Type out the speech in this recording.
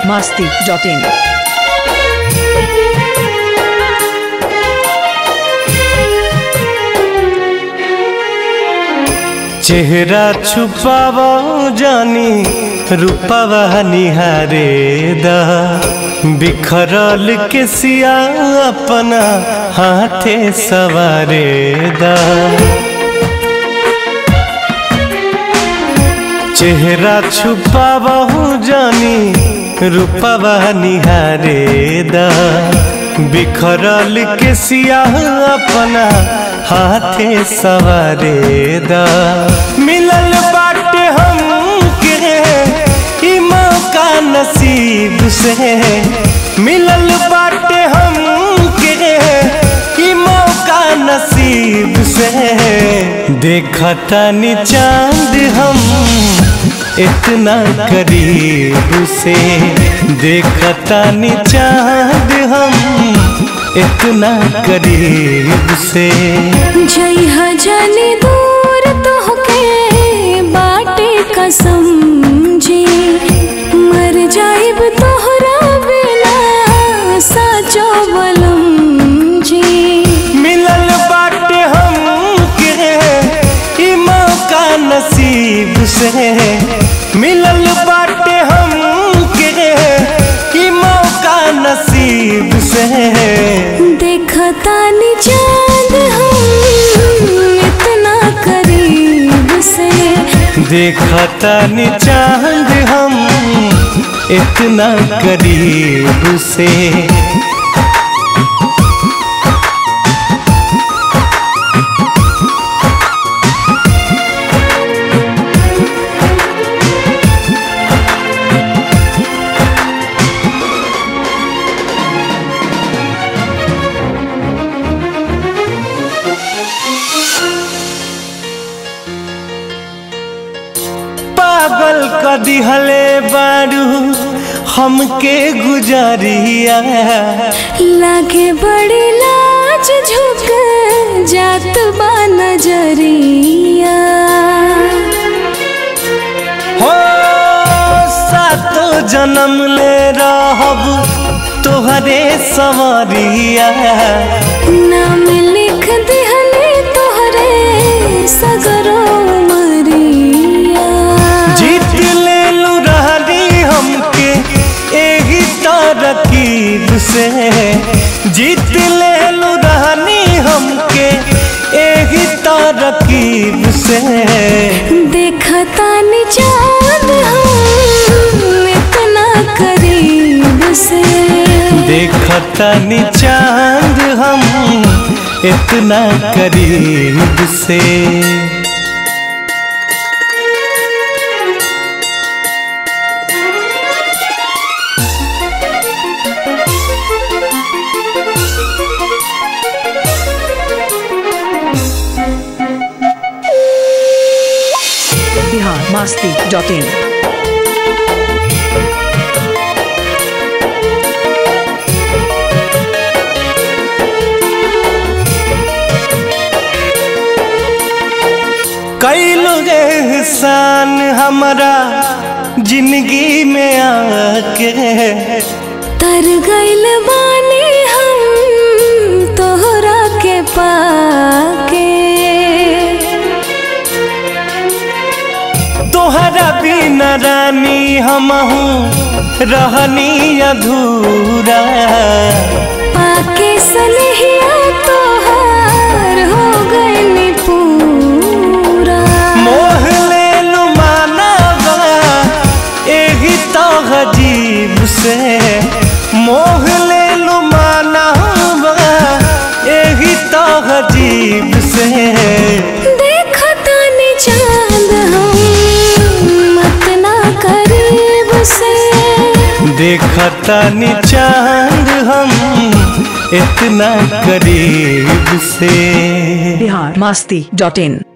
masti.in. चेहरा छुपाव जानी रूपवा निहारे दा बिखरल के सिया अपना हाथे सवारे दा चेहरा छुपाव जानी रूपवा निहारे दा बिखरल के सिया अपना हाथे सवारे दा मिलल बाटे हम के ई मौका नसीब से मिलल बाटे हम के ई मौका नसीब से देखता नी चांद हम इतना करीब से देखता नी चांद हम इतना करीब से जइहा जाने दूर तोहके बाटे कसम जी मर जाइब तोहरा बिना साचो बलम जी मिलल बाटे हम के ई मौका नसीब से मिलल बाटे हम के ई मौका नसीब से देखता नी चांद हम इतना करीब से देखता नी चांद हम इतना करीब से पागल क दिहले बारू हमके गुजरिया लागे बड़ी लाज झुक जात बा नजरिया हो सातो जन्म ले रहब तोहरे सवरिया नाम लिख दिहले तोहरे सगरो मरिया जीत ले लू रहनी हमके एही तरकीब से जीत ले लू रहनी हमके एही तरकीब से देखता नी चांद हम इतना करीब से देखता नी चांद हम इतना करीब से Bihar masti.in. कैलो एहसान हमारा जिंदगी में आके तर गइल बानी हम तोहरा के पाके तोहरा बिना रानी हमहू रहनी अधूरा पाके सनहिया तोहार हो गइल पूरा मोह ले लू मानवा एही तो अजीब से मोह ले लू मानवा एही तो अजीब से देखता नी चांद हम इतना करीब से देखता नी चांद हम इतना करीब से Bihar masti.in.